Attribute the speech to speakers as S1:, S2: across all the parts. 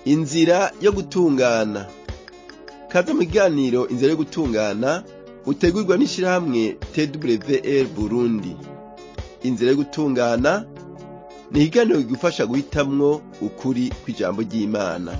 S1: inzira yo gutungana kaze mu kiganiro inzira yo gutungana utegurwa n'ishirahamwe twr burundi inzira yo gutungana ni ikiganiro kigufasha guhitamwo ukuri kw'ijambo ry'imana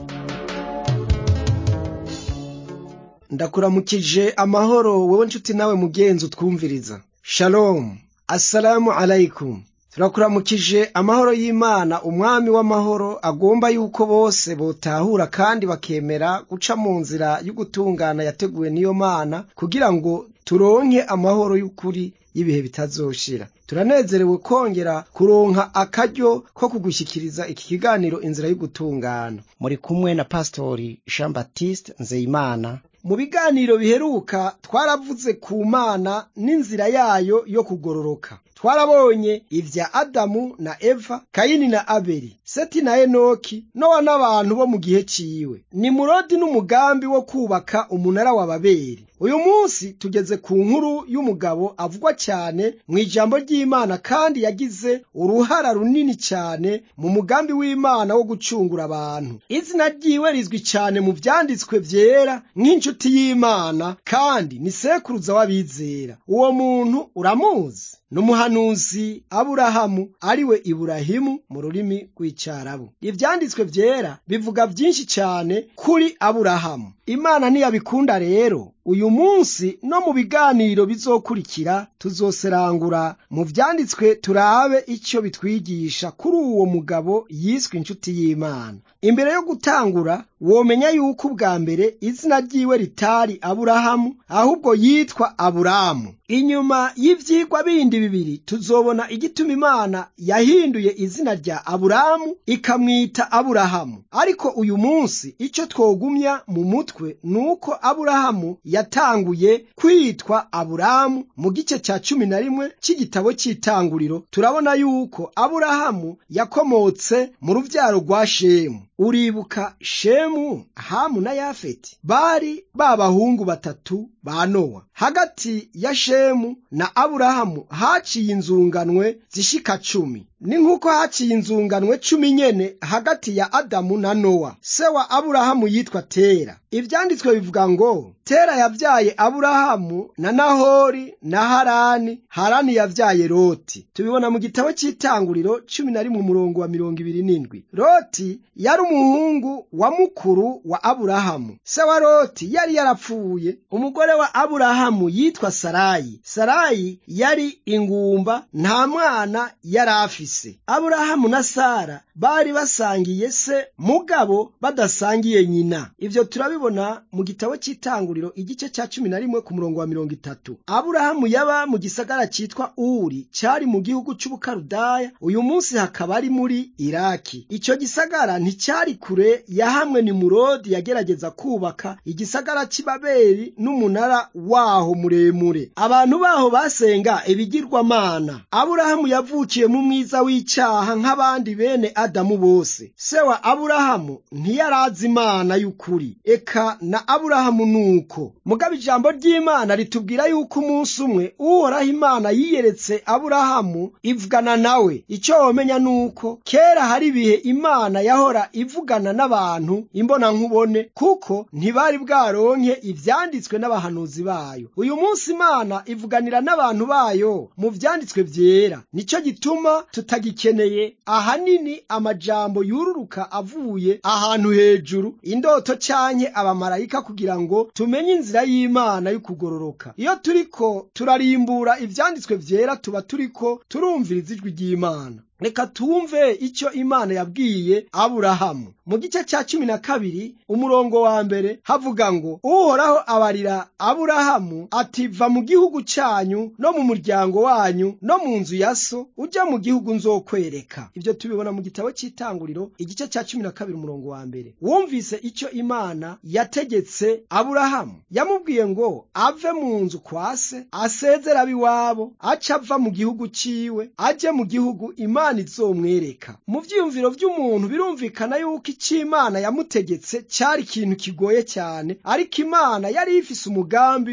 S2: ndakuramukije amahoro wewe nshuti nawe mugenzi utwumviriza shalom assalamu alaikum turakuramukije amahoro y'imana umwami w'amahoro agomba yuko bose botahura kandi bakemera guca mu nzira y'ugutungana yateguwe n'iyo mana kugira ngo turonke amahoro y'ukuri y'ibihe bitazoshira turanezerewe kongera kuronka akaryo ko kugushyikiriza iki kiganiro inzira y'ugutungana
S3: muri kumwe na pastori jean baptiste nzeyimana
S2: mu biganiro biheruka twaravuze ku mana n'inzira yayo yo kugororoka twarabonye ivya adamu na eva kayini na abeli seti na enoki nowa n'abantu bo mu gihe ciwe nimurodi n'umugambi wo kubaka umunara wa babeli uyu munsi tugeze ku nkuru y'umugabo avugwa cyane mu ijambo ry'imana kandi yagize uruhara runini cyane mu mugambi w'imana wo gucungura abantu izina ryiwe rizwi cyane mu vyanditswe vyera nk'inshuti y'imana kandi ni sekuruza w'abizera uwo muntu uramuzi n'umuhanuzi aburahamu ariwe iburahimu mu rurimi rw'icarabu ivyanditswe vyera bivuga vyinshi cyane kuri aburahamu imana ntiyabikunda rero uyu munsi no mu biganiro bizokurikira tuzoserangura mu vyanditswe turabe icyo bitwigisha kuri uwo mugabo yiswe inshuti y'imana imbere yo gutangura womenya yuko ubwa mbere izina ryiwe ritari aburahamu ahubwo yitwa aburamu inyuma y'ivyigwa bindi bibiri tuzobona igituma imana yahinduye izina rya aburamu ikamwita aburahamu ariko uyu munsi icyo twogumya mu mutwe ni uko aburahamu yatanguye kwitwa aburamu mu gice cya cumi na rimwe cy'igitabo cy'itanguriro turabona yuko aburahamu yakomotse mu ruvyaro rwa shemu uribuka shemu hamu na yafeti bari babahungu batatu ba nowa hagati ya shemu na aburahamu haciye inzunganwe zishika cumi ni nk'uko haciye inzunganwe cumi nyene hagati ya adamu na nowa se wa aburahamu yitwa tera ivyanditswe bivuga ngo tera yavyaye aburahamu na nahori na harani harani yavyaye loti tubibona mu gitabo c'itanguriro cumi na rimwe umurongo wa mirongo ibiri n'indwi loti yari umuhungu wa mukuru wa aburahamu se wa loti yari yarapfuye umugore wa aburahamu yitwa sarayi sarayi yari ingumba nta mwana yari afise aburahamu na sara bari basangiye se mugabo badasangiye nyina ivyo turabibona mu gitabo c'itanguriro igice ca cumi na rimwe ku murongo wa mirongo itatu aburahamu yaba mu gisagara citwa uri cari mu gihugu c'ubukarudaya uyu munsi hakaba ari muri iraki ico gisagara nticari kure ya hamwe ni murodi yagerageza kubaka igisagara c'ibabeli n'umunara waho muremure abantu baho basenga ibigirwamana aburahamu yavukiye mu mwiza w'icaha nk'abandi bene adamu bose se wa aburahamu ntiyarazi imana y'ukuri eka na aburahamu nuko mugabo ijambo ry'imana ritubwira yuko umunsi umwe uhoraho imana yiyeretse aburahamu ivugana nawe icyo womenya nuko kera hari ibihe imana yahora ivugana n'abantu imbona nkubone kuko ntibari bwaronke ivyanditswe n'abahanuzi bayo uyu munsi imana ivuganira n'abantu bayo mu vyanditswe vyera nico gituma tutagikeneye ahanini amajambo yururuka avuye ahantu hejuru indoto canke abamarayika kugira ngo tumenye inzira y'imana y'ukugororoka iyo turiko turarimbura ivyanditswe vyera tuba turiko turumviriza ijwi ry'imana reka tumve icyo imana yabwiye aburahamu mu gice cya cumi na kabiri umurongo wa mbere havuga ngo uhoraho abarira aburahamu ati va mu gihugu cyanyu no mu muryango wanyu no mu nzu ya so ujya mu gihugu nzokwereka ibyo tubibona mu gitabo cy'itanguriro igice cya cumi na kabiri umurongo wa mbere wumvise icyo imana yategetse aburahamu yamubwiye ngo ave mu nzu kwa se asezera ab'iwabo aca ava mu gihugu ciwe ajye mu gihugu imana izomwereka mu vyiyumviro vy'umuntu birumvikana yuko icyo imana yamutegetse cyari ikintu kigoye cyane ariko imana yari ifise umugambi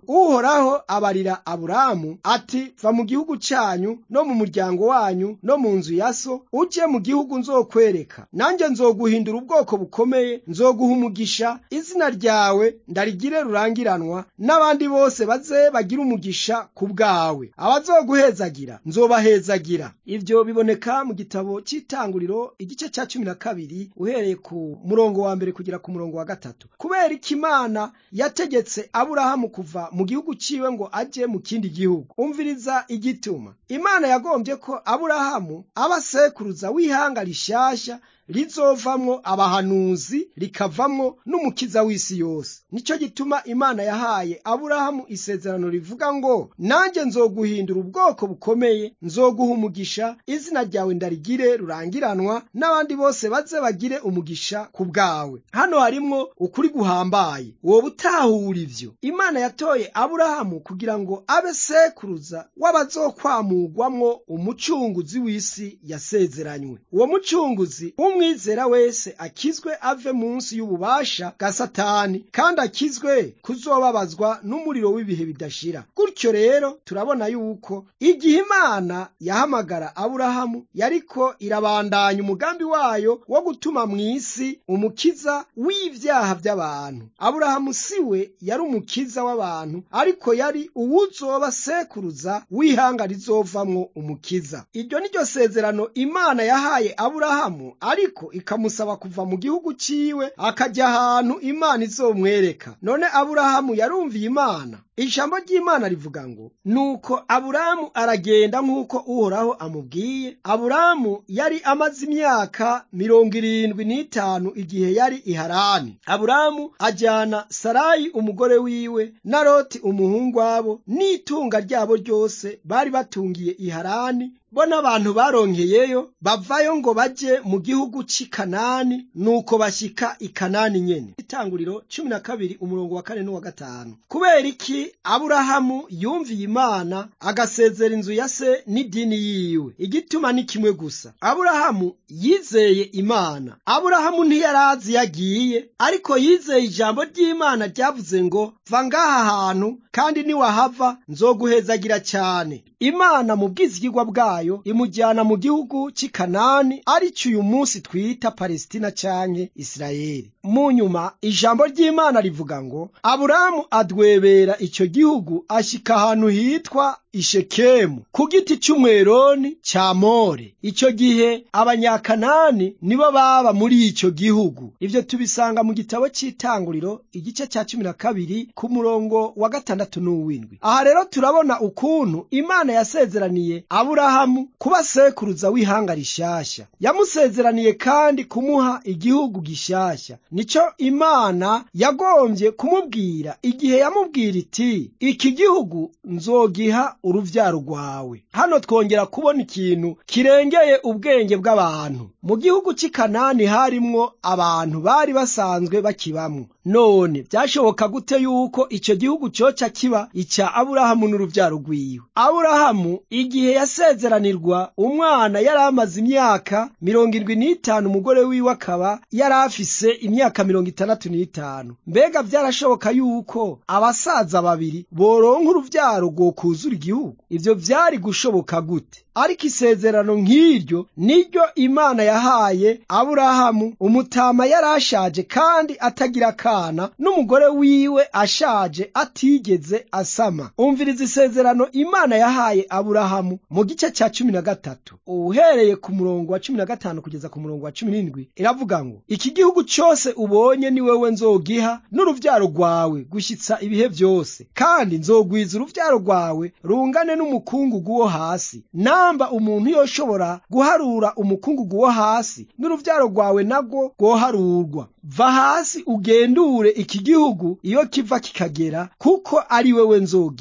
S2: uhoraho abarira aburamu ati va mu gihugu cyanyu no mu muryango wanyu no mu nzu ya so ujye mu gihugu nzokwereka nanjye nzoguhindura ubwoko bukomeye nzoguha umugisha izina ryawe ndarigire rurangiranwa n'abandi bose baze bagire umugisha ku bwawe abazoguhezagira nzobahezagira ibyo biboneka mu gitabo cy'itanguriro igice cya cumi na kabiri uhereye ku murongo wa mbere kugera ku murongo wa gatatu kubera ko imana yategetse aburahamu kuva mu gihugu ciwe ngo ajye mu kindi gihugu umviriza igituma imana yagombye ko aburahamu aba sekuruza w'ihanga rishasha rizovamwo abahanuzi rikavamwo n'umukiza w'isi yose nicyo gituma imana yahaye aburahamu isezerano rivuga ngo nanjye nzoguhindura ubwoko bukomeye nzoguha umugisha izina ryawe ndarigire rurangiranwa n'abandi bose baze bagire umugisha ku bwawe hano harimwo ukuri guhambaye wowe utahura ivyo imana yatoye aburahamu kugira ngo abe sekuruza w'abazokwamugwamwo umucunguzi w'isi yasezeranywe uwo mucunguzi umwizera wese akizwe ave munsi y'ububasha bwa satani kandi akizwe kuzobabazwa n'umuriro w'ibihe bidashira gutyo rero turabona yuko igihe imana yahamagara aburahamu yariko irabandanya umugambi wayo wo gutuma mu isi umukiza w'ivyaha by'abantu aburahamu siwe yari umukiza w'abantu ariko yari uwuzoba sekuruza w'ihanga rizovamwo umukiza iryo ni ryo sezerano imana yahaye aburahamu ariko ikamusaba kuva mu gihugu ciwe akajya ahantu imana izomwereka none aburahamu yarumviye imana ijambo ry'imana rivuga ngo nuko aburamu aragenda nk'uko uhoraho amubwiye aburamu yari amaze imyaka mirongo irindwi n'itanu igihe yari i harani aburamu ajyana sarayi umugore wiwe na loti umuhungu wabo n'itunga ryabo ryose bari batungiye i harani bo n'abantu baronkeyeyo bavayo ngo baje mu gihugu c'i kanani nuko bashyika i kanani nyene itanguriro cumi na kabiri umurongo wa kane n'uwa gatanu kubera iki aburahamu yumviye imana agasezera inzu ya se n'idini yiwe igituma ni kimwe gusa aburahamu yizeye imana aburahamu ntiyarazi yagiye ariko yizeye ijambo ry'imana ryavuze ngo va ngaha hantu kandi niwahava nzoguhezagira cyane imana mu bwizigirwa bwayo imujyana mu gihugu cy'i kanani ari cyo uyu munsi twita palesitina canke isirayeli mu nyuma ijambo ry'imana rivuga ngo aburamu adwebera icyo gihugu ashyika ahantu hitwa ishekemu ku giti cy'umweroni cya more icyo gihe abanyakanani nibo baba muri icyo gihugu ibyo tubisanga mu gitabo cy'itanguriro igice cya cumi na kabiri ku murongo wa gatandatu n'uw'indwi aha rero turabona ukuntu imana yasezeraniye aburahamu kuba sekuruza w'ihanga rishyashya yamusezeraniye kandi kumuha igihugu gishyashya nicyo imana yagombye kumubwira igihe yamubwira iti iki gihugu nzogiha uruvyaro rwawe hano twongera kubona ikintu kirengeye ubwenge bw'abantu mu gihugu cy'i kanani harimwo abantu bari basanzwe bakibamwo none byashoboka gute yuko icyo gihugu cyoca kiba icya aburahamu n'uruvyaro rwiwe aburahamu igihe yasezeranirwa umwana yari amaze imyaka mirongo irwi n'itanu umugore wiwe akaba yari afise imyaka mirongo itandatu n'itanu mbega byarashoboka yuko abasaza babiri boronka uruvyaro rwokuzura igihugu ibyo byari gushoboka gute ariko isezerano nk'iryo niryo imana yahaye aburahamu umutama yari ashaje kandi atagira akana n'umugore wiwe ashaje atigeze asama umviriza isezerano imana yahaye aburahamu mu gice cya cumi na gatatu uhereye ku murongo wa cumi na gatanu kugeza ku murongo wa cumi n'indwi iravuga ngo iki gihugu cyose ubonye ni wewe nzogiha n'uruvyaro rwawe gushyitsa ibihe byose kandi nzogwiza uruvyaro rwawe rungane n'umukungugu wo hasi namba umuntu yoshobora guharura umukungugu wo hasi n'uruvyaro rwawe nagwo rwoharurwa va hasi ugendure iki gihugu iyo kiva kikagera kuko ari wewe nzogiha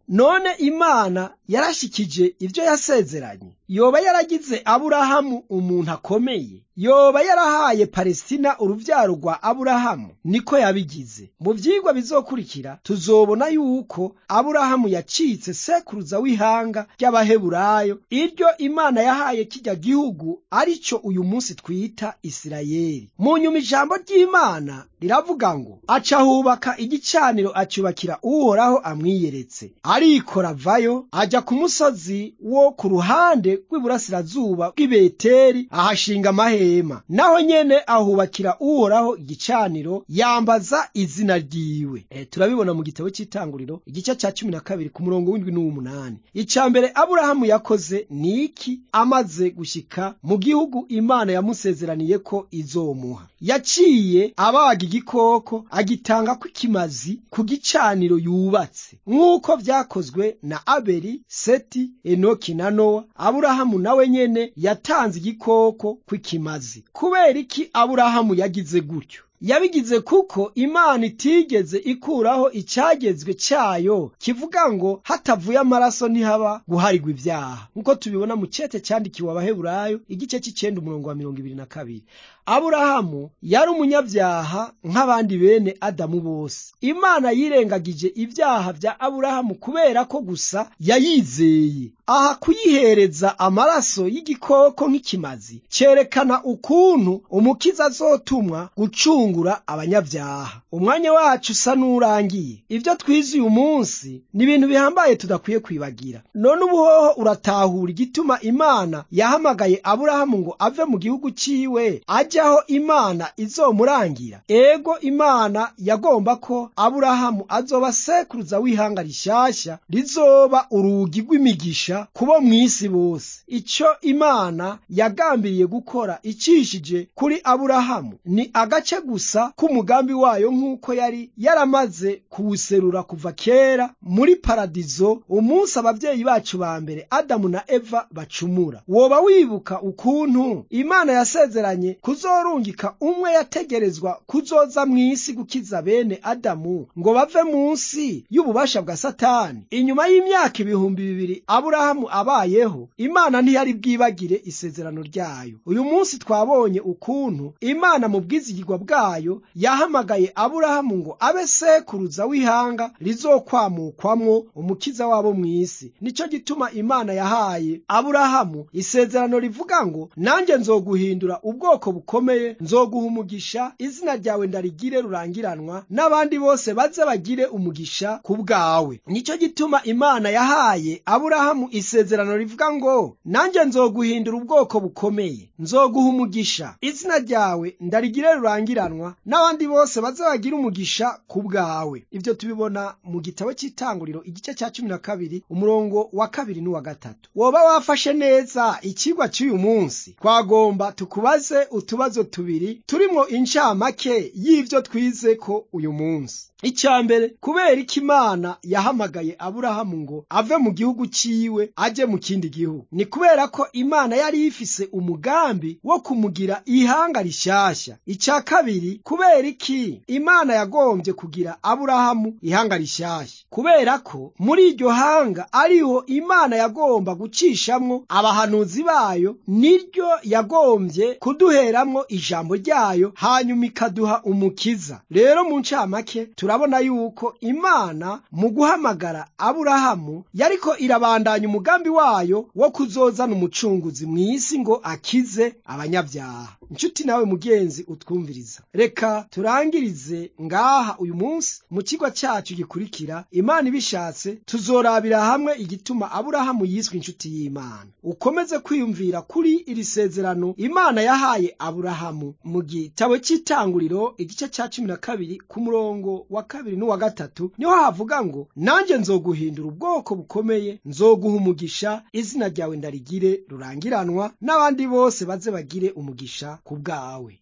S2: none imana yarashikije ibyo yasezeranye yoba yaragize aburahamu umuntu akomeye yoba yarahaye palestina urubyaro rwa aburahamu niko yabigize mu byigwa bizokurikira tuzobona yuko aburahamu yacitse sekuruza w'ihanga ry'abaheburayo iryo imana yahaye kijya gihugu aricyo uyu munsi twita isirayeli mu nyuma ijambo ry'imana riravuga ngo aca hubaka igicaniro acyubakira uhoraho amwiyeretse arikora avayo ajya ku musozi wo ku ruhande rw'iburasirazuba bw'ibeteri ahashinga amahema naho nyene ahubakira uhoraho igicaniro yambaza izina ryiwe e, turabibona mu gitabo cy'itanguriro igice cya cumi na kabiri ku murongo w'indwi n'uw'umunani icya mbere aburahamu yakoze ni iki amaze gushyika mu gihugu imana yamusezeraniye ko izomuha yaciye abaga igikoko agitanga kw'ikimazi ku gicaniro yubatse nk'uko byakozwe na abeli seti enoki na nowa aburahamu nawe nyene yatanze igikoko kw'ikimazi kubera iki aburahamu yagize gutyo yabigize kuko imana itigeze ikuraho icyagezwe cyayo kivuga ngo hatavuye amaraso ntihaba guharigwa ibyaha nk'uko tubibona mu cyete cyandikiwe abaheburayo igice cy'icyenda umurongo wa mirongo ibiri na kabiri aburahamu yari umunyabyaha nk'abandi bene adamu bose imana yirengagije ibyaha bya aburahamu kubera ko gusa yayizeye aha kuyihereza amaraso y'igikoko nk'ikimazi cyerekana ukuntu umukiza azotumwa gucungura abanyabyaha umwanya wacu usa n'urangiye ibyo twize uyu munsi ni ibintu bihambaye tudakwiye kwibagira none ubuhoho uratahura igituma imana yahamagaye aburahamu ngo ave mu gihugu cyiwe ajya aho imana izomurangira ego imana yagomba ko aburahamu azoba sekuruza w'ihanga rishyashya rizoba urugi rw'imigisha kubo mu isi bose icyo imana yagambiriye gukora icishije kuri aburahamu ni agace gusa k'umugambi wayo nk'uko yari yaramaze kuwuserura kuva kera muri paradizo umunsi ababyeyi bacu ba mbere adamu na eva bacumura woba wibuka ukuntu imana yasezeranye kuzorungika umwe yategerezwa kuzoza mu isi gukiza bene adamu ngo bave munsi y'ububasha bwa satani inyuma y'imyaka ibihumbi bibiri aburahamu abayeho imana ntiyari bwibagire isezerano ryayo uyu munsi twabonye ukuntu imana mu bwizigirwa bwayo yahamagaye aburahamu ngo abe sekuruza w'ihanga rizokwamukwamwo umukiza wabo mu isi nicyo gituma imana yahaye aburahamu isezerano rivuga ngo nanjye nzoguhindura ubwoko bukomeye nzoguha umugisha izina ryawe ndarigire rurangiranwa n'abandi bose baze bagire umugisha ku bwawe nicyo gituma imana yahaye aburahamu isezerano rivuga ngo nanjye nzoguhindura ubwoko bukomeye nzoguha umugisha izina ryawe ndarigire rurangiranwa n'abandi bose baze bagire umugisha ku bwawe ibyo tubibona mu gitabo cy'itanguriro igice cya cumi na kabiri umurongo wa kabiri n'uwa gatatu woba wafashe neza ikigwa cy'uyu munsi twagomba tukubaze utubazo tubiri turimo incamake y'ibyo twize ko uyu munsi icya mbere kubera iki imana yahamagaye aburahamu ngo ave mu gihugu cyiwe ajye mu kindi gihugu ni kubera ko imana yari ifise umugambi wo kumugira ihanga rishyashya icya kabiri kubera iki imana yagombye kugira aburahamu ihanga rishyashya kubera ko muri iryo hanga ariho imana yagomba gucishamwo abahanuzi bayo niryo yagombye kuduheramwo ijambo ryayo hanyuma ikaduha umukiza rero mu ncamake turabona yuko imana mu guhamagara aburahamu yariko irabandanya umugambi wayo wo kuzozana umucunguzi mu isi ngo akize abanyabyaha inshuti nawe mugenzi utwumviriza reka turangirize ngaha uyu munsi mu kigo cyacu gikurikira imana ibishatse tuzorabira hamwe igituma aburahamu yiswe inshuti y'imana ukomeze kwiyumvira kuri iri sezerano imana yahaye aburahamu mu gitabo cy'itanguriro igice cya cumi na kabiri ku murongo wa kabiri n'uwa gatatu niho havuga ngo nanjye nzoguhindura ubwoko bukomeye nzoguha umugisha izina ryawe ndarigire rurangiranwa n'abandi bose baze bagire umugisha ku bwawe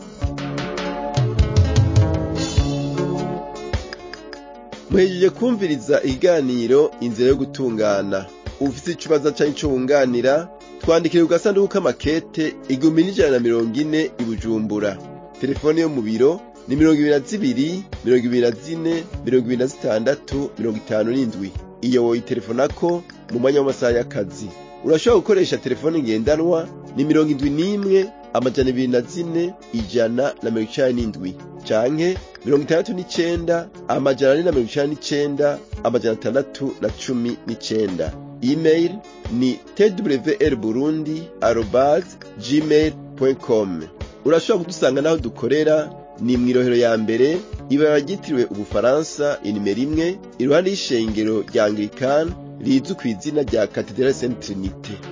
S1: muhejeje kumviriza ikiganiro inzira yo gutungana ufite ikibazo cyangwa icyo wunganira twandikire ku gasanduku k'amakete igihumbi n'ijana na mirongo ine i bujumbura telefone yo mu biro ni mirongo ibiri na zibiri mirongo ibiri na zine mirongo ibiri na zitandatu mirongo itanu n'indwi iyo woyitelefonako mu mwanya w'amasaha y'akazi urashobora gukoresha telefone ngendanwa ni mirongo indwi n'imwe amajana ibiri na zine ijana na mirongo icenda n'indwi canke mirongo itandatu n'icenda amajana ane na mirongo icenda n'icenda amajana atandatu na cumi n'icenda email ni twr burundi arobas gmail com urashobora kudusanga n'aho dukorera ni mw'irohero ya mbere ibara ryitiriwe ubufaransa inimero imwe iruhande y'ishengero rya anglikani rizwi ku izina rya katedrali saint trinite